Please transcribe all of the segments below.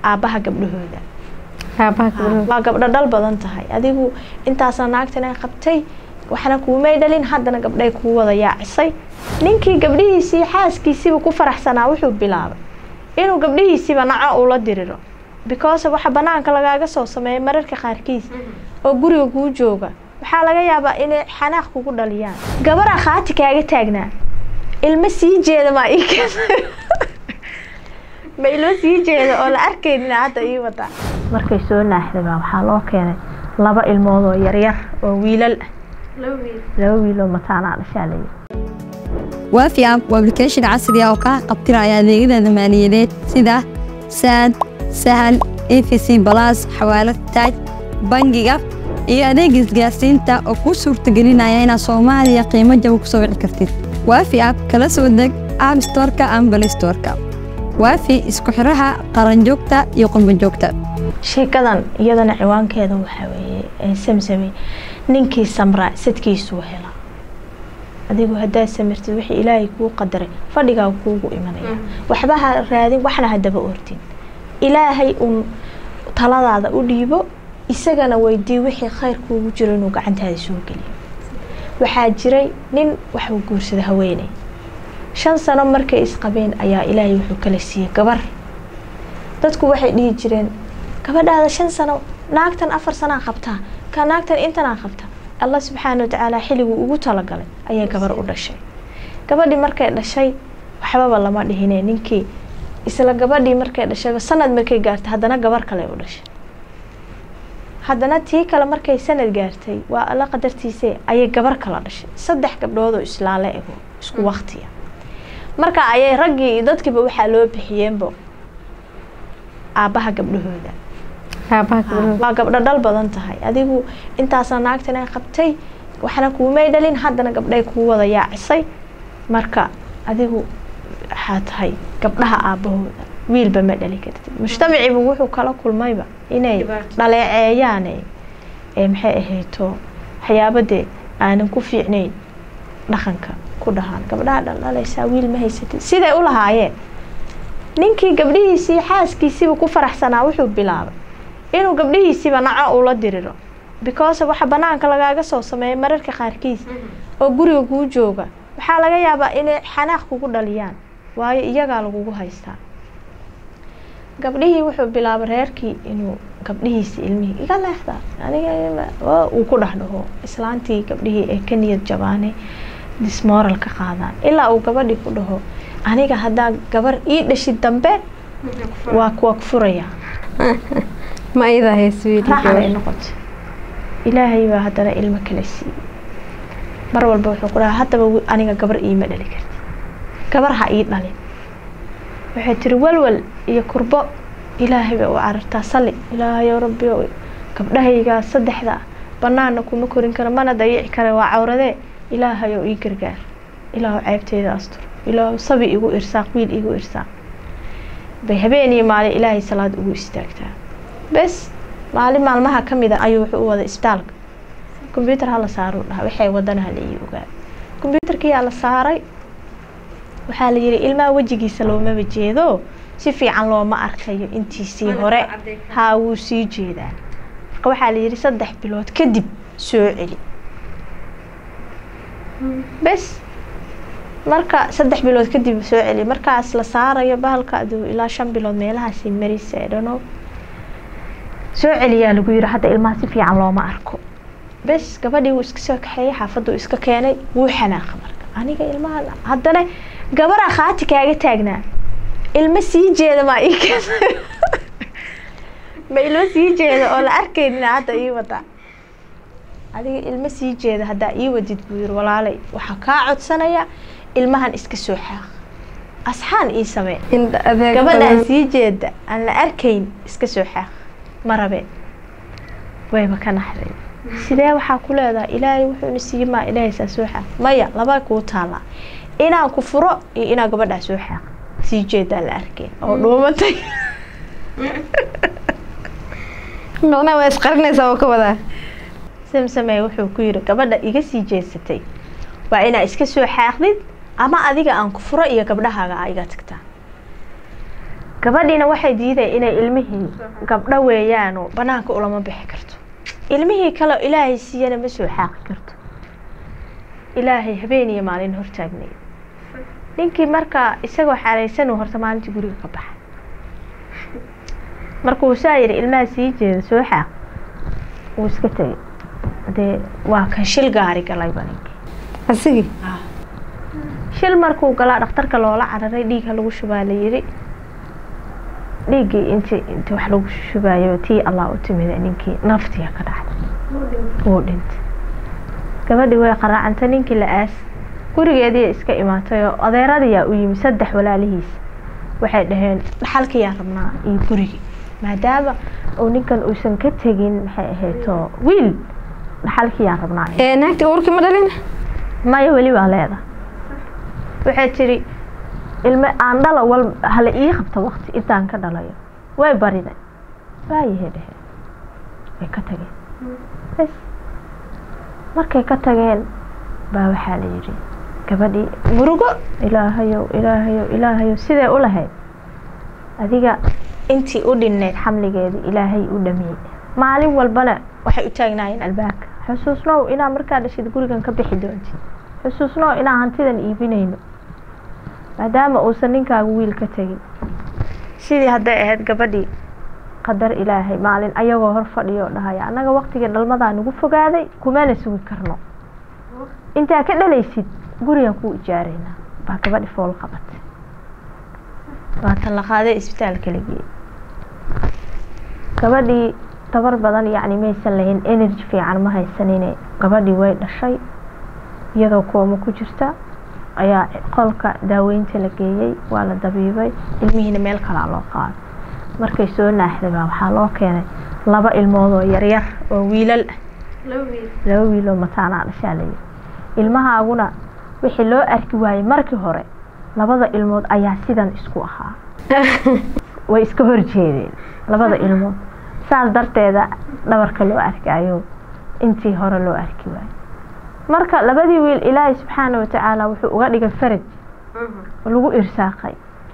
aabbaha gabdhahooda aabaha gabdhaha waa gabdho dhal badan tahay adigu intaasna naagtan ay qabtay waxna kuumay dhalin haddana gabdhay kuu wada yaacisay ninkii gabdhihiisii xaaskiisiiba ku faraxsanaa wuxuu bilaabay inuu gabdhihiisiiba naco ula diriro because waxa banaanka lagaaga soo sameeya mararka qaarkiis oo guriga kuu jooga waxaa laga yaabaa inay xanaaq kugu dhaliyaan gabaraa khaati kaaga taagnaa ilmo sii jeeda maa ii keena ma ilmo sii jeeda oo la arkaynina hadda ii wadaa markay soo naaxday baa waxaa loo keenay laba ilmood oo yaryar oo wiilal ah laba wiil oo mataanaa dhashaa layidhi waafi app waa application casri ah oo kaa qabtiraya adeegyada maaliyadeed sida saad sahal efc balas xawaalad taaj bangiga iyo adeega isgaarsiinta oo kuu suurtagelinaya inaad soomaaliya qiimo jaba ku soo wici kartid waafi app kala soo deg app storeka ama bal storeka waafi isku xiraha qaranjoogta iyo qurbanjoogta sheekadan iyadana ciwaankeeda waxaa weeye samsame ninkii samraa sadkiisuu hela adigu haddaad samirtid wixii ilaahay kuu qadaray fadhigaa kuugu imanaya waxba ha raadin waxna hadaba ortin ilaahay uun taladaada u dhiibo isagana weydii wixii khayr kuugu jiro inuu gacantaada soo geliyo waxaa jiray nin waxuu guursada haweeney shan sano markay isqabeen ayaa ilaahay wuxuu kala siiyey gabar dadku waxay dhihi jireen gabadhaada shan sano naagtan afar sanaa qabtaa ka naagtan intanaa qabtaa allah subxaana watacaala xilliguu ugu talagalay ayay gabar u dhashay gabadhii markay dhashay waxbaba lama dhihine ninkii isla gabadhii markay dhashayba sanad markay gaartay haddana gabar kale u dhashay haddana tii kale markay sanad gaartay waa alla qadartiise ayay gabar kala dhashay saddex gabdhoodoo islaale ego isku waktiya marka ayay raggii iyo dadkiiba waxaa loo bixiyeenbo aabbaha gabdhahooda aabaha gabdhaha waa gabdho dhal badan tahay adigu intaasna naagtan ay qabtay waxna kuumay dhalin haddana gabdhay kuu wada yaacisay marka adigu waxaa tahay gabdhaha aabbahooda wiilba ma dhali kartid mujtamaciiba wuxuu kala kulmayba inay dhaleeceeyaan ee maxay ahayto waxyaabadee aanan ku fiicnayn dhaqanka ku dhahaan gabdhaha dhaldhalaysaa wiil ma haysatid siday u lahaayeen ninkii gabdhihiisii xaaskiisiiba ku faraxsanaa wuxuu bilaabay inuu gabdhihiisiiba naco ula diriro because waxa banaanka lagaaga soo sameeya mararka qaarkiis oo guriga kuu jooga waxaa laga yaabaa inay xanaaq kugu dhaliyaan waayo iyagaa lagugu haystaa gabdhihii wuxuu bilaabay reerkii inuu gabdhihiisi ilmihii iga leexda aniga uu ku dhex dhaho islaantii gabdhihii ay ka niyad jabaanay dismoral ka qaadaan ilaa uu gabadhii ku dhaho aniga haddaa gabar ii dhashid dambe waa kuwa furaya ma idaa hayso wiil raaxan ay noqotay ilaahay baa haddana ilmo kala siiyey mar walba wuxuu ku dhahaa haddaba aniga gabar iima dhali karti gabar ha ii dhalin waxay tiri walwal iyo kurbo ilaahay bay u carartaa salli ilaahayow rabbi gabdhahaygaa saddexda banaana kuma korin karo mana dayici kara waa cawradee ilaahayow ii gargaar ilaahu ceebteyda astur ilaahu sabi igu irsaaq wiil igu irsaaq bay habeen iyo maalin ilaahay salaad ugu istaagtaa bes maalin maalmaha ka mid a ayuu wuxuu u wada isbitaalka kombyuutar hala saaruu dhaha waxay wadana hala ii ogaa kombyuutarkiyaa la saaray waxaa la yidhi ilmaha wejigiisa loomaba jeedo si fiican looma arkayo intiisii hore haa wuu sii jeedaa marka waxaa la yidhi saddex bilood kadib soo celi bes marka saddex bilood kadib soo celi markaas la saarayo bahalka aduu ilaa shan bilood meelahaasi marisa dhano soo celiyaa lagu yiri hadda ilmaha si fiican looma arko bes gabadhii wuu iska soo kaxeeyey xaafaduu iska keenay wuu xanaaqa marka aniga ilmaha haddana gabaraa khaati kaaga taagnaa ilmo sii jeeda maa ii keena ma ilmo sii jeeda oo la arkaynina hadda ii wada adiga ilmo sii jeeda haddaa ii wadid buu yiri walaalay waxaa kaa codsanaya ilmahan iska soo xaaq asxaan ii samee gabadhaan sii jeeda aan la arkayn iska soo xaaq ma rabeen wayba ka naxday sidee waxaa ku leedahay ilaahay wuxuuna siiye maa ilaahay saa soo xaaq maya laba kuu taallaa inaan ku furo iyo inaan gabadhaa soo xaaq sii jeedaan la arkayn oo dhuumatay macnaha waa isqarinaysaa oo ka wadaa samsamey wuxuu ku yiri gabadha iga sii jeesatay waa inaa iska soo xaaqdid ama adiga aan ku furo iyo gabdhahaaga a iga tagtaa gabadhiina waxay diiday inay ilmihii gabdho weeyaanoo banaanka ulama bixi karto ilmihii kale ilaahay siiyana ma soo xaaqi karto ilaahay habeen iyo maalin hortaagnay ninkii markaa isagoo xaalaysanu horta maalintii guriga ka baxay markuu saa yidhi ilmaha sii jeeda soo xaaq wuu iska tegay dee waa kan shil gaari galayba ninkii asigii shil markuu galaa dhakhtarka loola cararay dhiigha lagu shubaa la yidhi dhiiggii inti inti wax lagu shubayo tii allah u timida ninkii naftiya ka dhacday wuu dhintay gabadhii way qaraacantay ninkii la aas gurigeediiya iska imaatay oo adeeradiyaa u yimi saddex walaalihiis waxay dhaheen dhaxalkiyaa rabnaa iyo gurigii maadaama uu ninkan uusan ka tegin maxay ahayto wiil dhaxalkiyaa rabnaa ee naagtii uurkii ma dhalin maya weli waa leeda waxay tidhi ilme aan dhala wal hala ii qabta wakti intaan ka dhalayo way bariday waayahay dheheen way ka tageen bas markay ka tageen baa waxaa la yidhi gabadhii murugo ilaahayow ilaahayow ilaahayow sidee u lahayd adiga intii u dhinnayd xamligeedii ilaahay u dhamiyey maalin walbana waxay u taagnaayeen albaabka xusuusnow inaa markaa dhashid gurigan ka bixi doontid xusuusnow inaa hantidan iibinayno maadaama uusan ninkaagu wiil ka tegin sidii hadday ahayd gabadhii qadar ilaahay maalin ayagoo hor fadhiyo dhahaya annaga waqtigii dhalmadaa nagu fogaaday kumana sugi karno intaa ka dhalaysid gurigan kuu ijaaraynaa baa gabadhi fool qabatay waatan la qaaday isbitaalka la geeyey gabadhii tabar badan yacni maysan lahayn energy fiican ma haysanine gabadhii way dhashay iyadoo kooma ku jirta ayaa qolka daaweynta la geeyey waa la dabiibay ilmihiina meel kalaa loo qaaday markay soo naaxday baa waxaa loo keenay laba ilmood oo yaryar oo wiilal ah laba wiil oo mataanaa dhashaa layidhi ilmahaaguna wixii loo arki waayey markii hore labada ilmood ayaa sidan isku ahaa way iska horjeedeen labada ilmood saas darteeda dhabarka loo arkaayo intii hore loo arki waayey marka labadii wiil ilaahay subxaana watacaala wuxuu uga dhigay faraj lagu irsaaqay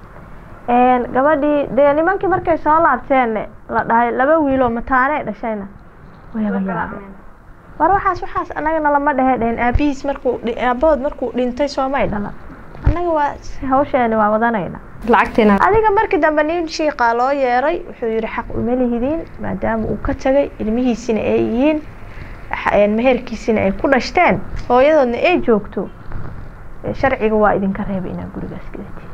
gabadhii dee nimankii markay soo laabteen la dhahay laba wiiloo mataanee dhashayna wayaba yaabeen war waxaas waxaas annagana lama dhehe dhehen aabihiis markuu aabahood markuu dhintay soomay dhalan annaga waa hawsheeni waa wadanayna lacagtiina adiga markii dambe nin shiiqaa loo yeeray wuxuu yihi xaq uma lihidiin maadaama uu ka tagay ilmihiisina ay yihiin meherkiisina ay ku dhashteen hooyadoodna ay joogto sharciga waa idinka reebay inaad gurigaas gadatiin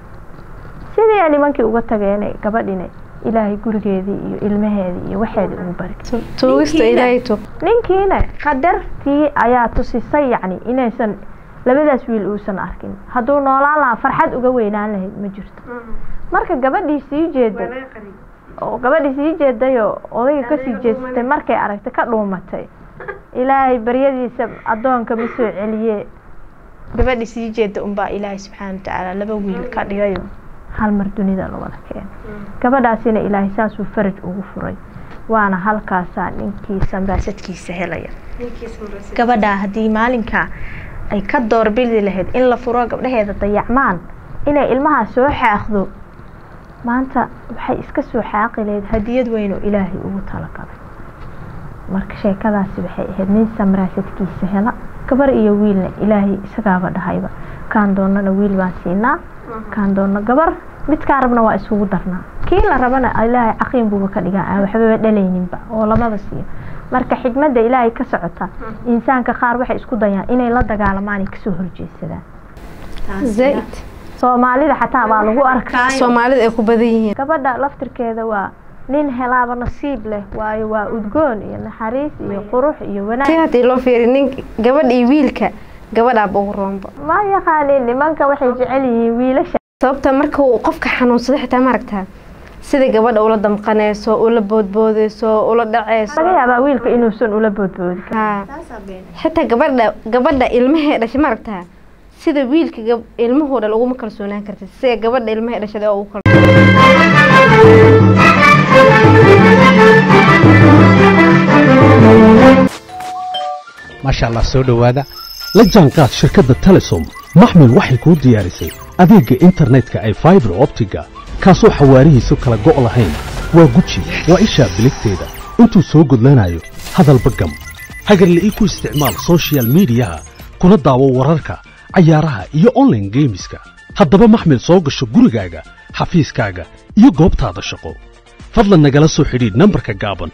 sidii nimankii uga tageen gabadhina ilaahay gurigeedii iyo ilmaheedii iyo waxeedii ugu bari tuugista ilaahay tuug ninkiina qadartii ayaa tusisay yacni inaysan labadaas wiil uusan arkin hadduu noolaan lahaa farxad uga weynaan lahayd ma jirto marka gabadhii sii jeeday oo gabadhii sii jeedayoo odayga kasii jeesatay markay aragtay ka dhuumatay ilaahay baryadiisa addoonka ma soo celiye gabadhii sii jeeda unbaa ilaahay subxaana watacaala laba wiil ka dhigayo hal mar dunida la wada keenay gabadhaasina ilaahay saasuu faraj ugu furay waana halkaasaa ninkii sambaasadkiisa helaya gabadhaa haddii maalinkaa ay ka doorbidi lahayd in la furo gabdhaheeda dayacmaan inay ilmahaa soo xaaqdo maanta waxay iska soo xaaqi lahayd hadiyad weyn oo ilaahay ugu talagalay marka sheekadaasi waxay ahayd nin samraasadkiisa hela gabar iyo wiilna ilaahay isagaaba dhahayba kaan doonana wiil baan siinaa kaan doona gabar midkaa rabna waa isugu darnaa kii la rabana ilaahay caqiin buuba ka dhigaa aan waxbaba dhalayninba oo lamaba siiyo marka xikmadda ilaahay ka socota insaanka qaar waxay isku dayaan inay la dagaalamaan ay kasoo horjeedsadaan zaaid soomaalida xataa baa lagu arkaa soomaalida ay ku badan yihiin gabadha laftirkeeda waa nin helaaba nasiib leh waayo waa udgoon iyo naxariis iyo qurux iyo si wanaag haddii loo fiiriy nin gabadha iyo wiilka gabadhaaba ugu roonba ma yaqaanin nimanka waxay jecel yihiin wiilasha sababta marka uu qofka xanuunsado xitaa maaragtaa sida gabadha ula damqanayso ula boodboodayso ula dhacayso laga yaabaa wiilka inuusan ula boodboodi karin haa xitaa gabadha gabadha ilmahee dhashay maaragtaa sida wiilka gab- ilmuhu dhal uguma kalsoonaan kartid sida gabadha ilmahee dhashay oo ugu kal maasha allah soo dhowaada la jaanqaad shirkadda telesom maxmil waxay kuu diyaarisay adeegga internetka ay faibar optiga kaasoo xawaarihiisu kala go' lahayn waa guji waa ishaa biligteeda intuu soo gudlanayo hadalba gam hagarle ii ku isticmaal soshiyal miidiyaha kuna daawo wararka cayaaraha iyo onlaine geemiska haddaba maxmil soo gasho gurigaaga xafiiskaaga iyo goobtaada shaqo fadlan nagala soo xidhiidh nambarka gaaban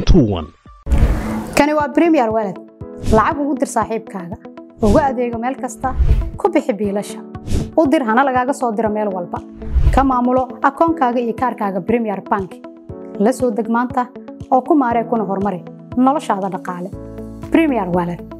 kani waa bremiyer walad lacag ugu dir saaxiibkaaga ugu adeego meel kasta ku bixi biilasha u dir hana lagaaga soo diro meel walba ka maamulo akoonkaaga iyo kaarkaaga bremiyer bank la soo deg maanta oo ku maaree kuna horumari noloshaada dhaqaale bremiyer walad